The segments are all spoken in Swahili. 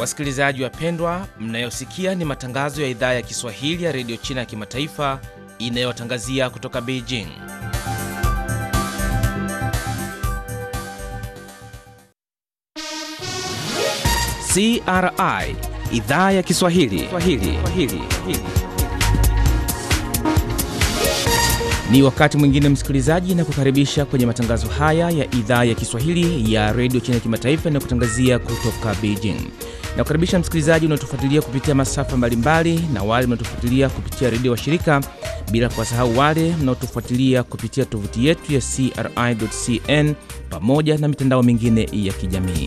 Wasikilizaji wapendwa, mnayosikia ni matangazo ya idhaa ya Kiswahili ya redio China ya kimataifa inayotangazia kutoka Beijing. CRI idhaa ya Kiswahili Swahili. Swahili. Ni wakati mwingine msikilizaji, na kukaribisha kwenye matangazo haya ya idhaa ya Kiswahili ya redio China ya kimataifa inayokutangazia kutoka Beijing. Na kukaribisha msikilizaji unaotufuatilia kupitia masafa mbalimbali na wale mnaotufuatilia kupitia redio wa shirika, bila kuwasahau wale mnaotufuatilia kupitia tovuti yetu ya CRI.cn pamoja na mitandao mingine ya kijamii.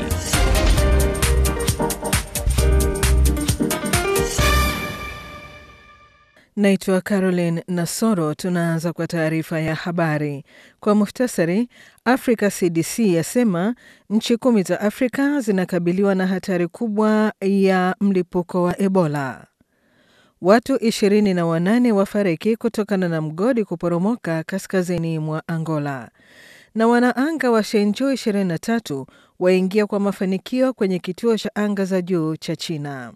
Naitwa Caroline Nasoro. Tunaanza kwa taarifa ya habari kwa muhtasari. Africa CDC yasema nchi kumi za Afrika zinakabiliwa na hatari kubwa ya mlipuko wa Ebola. Watu ishirini na wanane wafariki kutokana na mgodi kuporomoka kaskazini mwa Angola, na wanaanga wa Shenzhou 23 waingia kwa mafanikio kwenye kituo cha anga za juu cha China.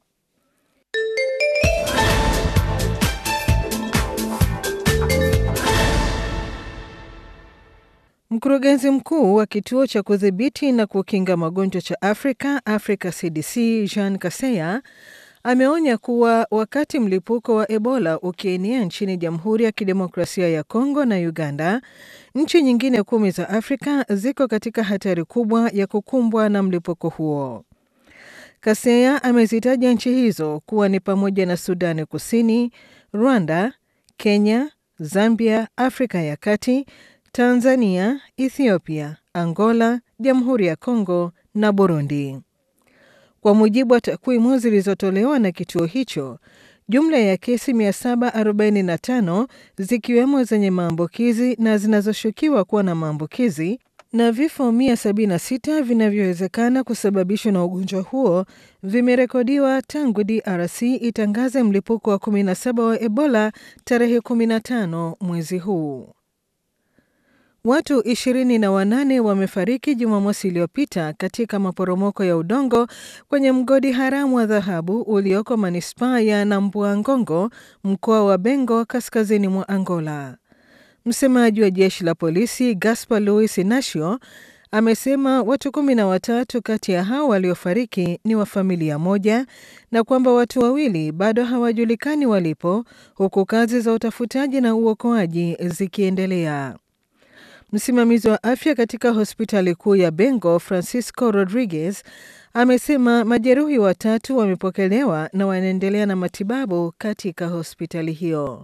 Mkurugenzi mkuu wa kituo cha kudhibiti na kukinga magonjwa cha Afrika, Africa CDC, Jean Kaseya ameonya kuwa wakati mlipuko wa Ebola ukienea nchini Jamhuri ya Kidemokrasia ya Kongo na Uganda, nchi nyingine kumi za Afrika ziko katika hatari kubwa ya kukumbwa na mlipuko huo. Kaseya amezitaja nchi hizo kuwa ni pamoja na Sudani Kusini, Rwanda, Kenya, Zambia, Afrika ya Kati, Tanzania, Ethiopia, Angola, Jamhuri ya Kongo na Burundi. Kwa mujibu wa takwimu zilizotolewa na kituo hicho, jumla ya kesi 745 zikiwemo zenye maambukizi na zinazoshukiwa kuwa na maambukizi na vifo 176 vinavyowezekana kusababishwa na ugonjwa huo vimerekodiwa tangu DRC itangaze mlipuko wa 17 wa Ebola tarehe 15 mwezi huu. Watu ishirini na wanane wamefariki Jumamosi iliyopita katika maporomoko ya udongo kwenye mgodi haramu wa dhahabu ulioko manispaa ya Nambuangongo, mkoa wa Bengo, kaskazini mwa Angola. Msemaji wa jeshi la polisi Gaspar Luis Inacio amesema watu kumi na watatu kati ya hao waliofariki ni wa familia moja na kwamba watu wawili bado hawajulikani walipo, huku kazi za utafutaji na uokoaji zikiendelea. Msimamizi wa afya katika hospitali kuu ya Bengo, Francisco Rodriguez, amesema majeruhi watatu wamepokelewa na wanaendelea na matibabu katika hospitali hiyo.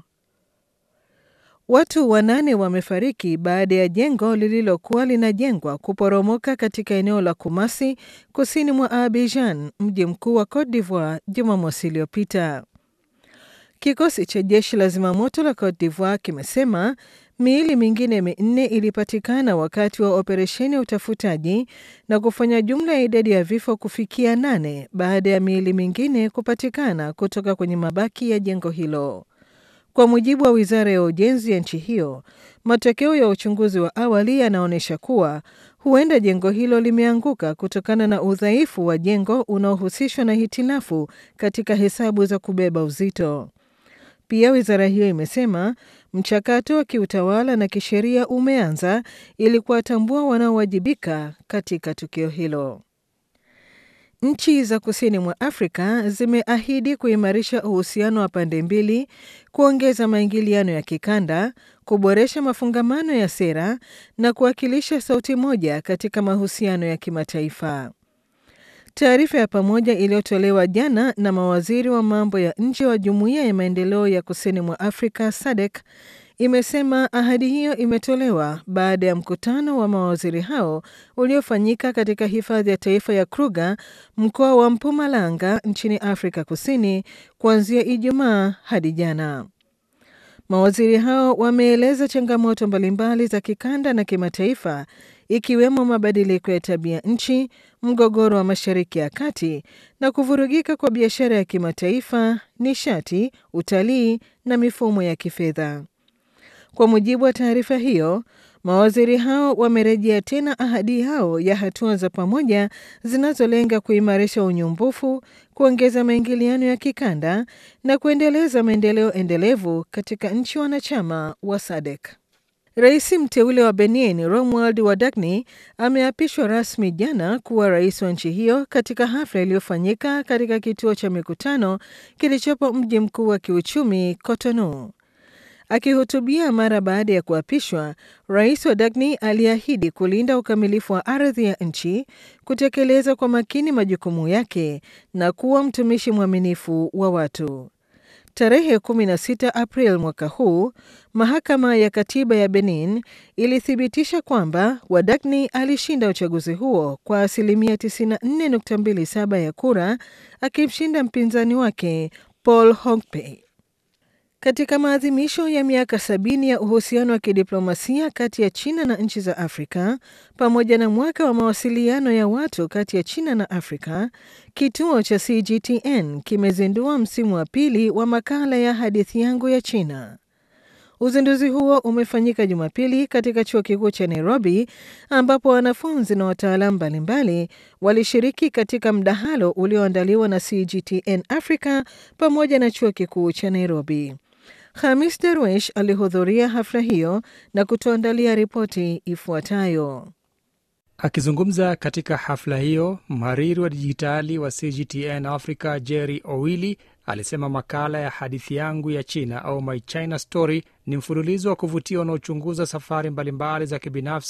Watu wanane wamefariki baada ya jengo lililokuwa linajengwa kuporomoka katika eneo la Kumasi, kusini mwa Abidjan, mji mkuu wa Cote d'Ivoire, Jumamosi iliyopita. Kikosi cha jeshi la zimamoto la Cote d'Ivoire kimesema miili mingine minne ilipatikana wakati wa operesheni ya utafutaji na kufanya jumla ya idadi ya vifo kufikia nane baada ya miili mingine kupatikana kutoka kwenye mabaki ya jengo hilo. Kwa mujibu wa wizara ya ujenzi ya nchi hiyo, matokeo ya uchunguzi wa awali yanaonyesha kuwa huenda jengo hilo limeanguka kutokana na udhaifu wa jengo unaohusishwa na hitilafu katika hesabu za kubeba uzito. Pia wizara hiyo imesema mchakato wa kiutawala na kisheria umeanza ili kuwatambua wanaowajibika katika tukio hilo. Nchi za kusini mwa Afrika zimeahidi kuimarisha uhusiano wa pande mbili, kuongeza maingiliano ya kikanda, kuboresha mafungamano ya sera na kuwakilisha sauti moja katika mahusiano ya kimataifa. Taarifa ya pamoja iliyotolewa jana na mawaziri wa mambo ya nje wa Jumuiya ya Maendeleo ya Kusini mwa Afrika SADC imesema ahadi hiyo imetolewa baada ya mkutano wa mawaziri hao uliofanyika katika hifadhi ya taifa ya Kruger, mkoa wa Mpumalanga nchini Afrika Kusini kuanzia Ijumaa hadi jana. Mawaziri hao wameeleza changamoto mbalimbali za kikanda na kimataifa ikiwemo mabadiliko ya tabia nchi, mgogoro wa Mashariki ya Kati na kuvurugika kwa biashara ya kimataifa, nishati, utalii na mifumo ya kifedha. Kwa mujibu wa taarifa hiyo, Mawaziri hao wamerejea tena ahadi yao ya hatua za pamoja zinazolenga kuimarisha unyumbufu, kuongeza maingiliano ya kikanda na kuendeleza maendeleo endelevu katika nchi wanachama wa SADC. Rais mteule wa Benin Romuald Wadagni ameapishwa rasmi jana kuwa rais wa nchi hiyo katika hafla iliyofanyika katika kituo cha mikutano kilichopo mji mkuu wa kiuchumi Cotonou. Akihutubia mara baada ya kuapishwa, rais wa Dagni aliahidi kulinda ukamilifu wa ardhi ya nchi, kutekeleza kwa makini majukumu yake na kuwa mtumishi mwaminifu wa watu. Tarehe 16 April mwaka huu, mahakama ya katiba ya Benin ilithibitisha kwamba Wadagni alishinda uchaguzi huo kwa asilimia 94.27 ya kura, akimshinda mpinzani wake Paul Hongpei. Katika maadhimisho ya miaka sabini ya uhusiano wa kidiplomasia kati ya China na nchi za Afrika pamoja na mwaka wa mawasiliano ya watu kati ya China na Afrika, kituo cha CGTN kimezindua msimu wa pili wa makala ya hadithi yangu ya China. Uzinduzi huo umefanyika Jumapili katika chuo kikuu cha Nairobi, ambapo wanafunzi na wataalamu mbalimbali walishiriki katika mdahalo ulioandaliwa na CGTN Africa pamoja na chuo kikuu cha Nairobi. Hamis Darwesh alihudhuria hafla hiyo na kutuandalia ripoti ifuatayo. Akizungumza katika hafla hiyo, mhariri wa dijitali wa CGTN Africa Jerry Owili alisema makala ya hadithi yangu ya China au My China Story ni mfululizo wa kuvutia unaochunguza safari mbalimbali za kibinafsi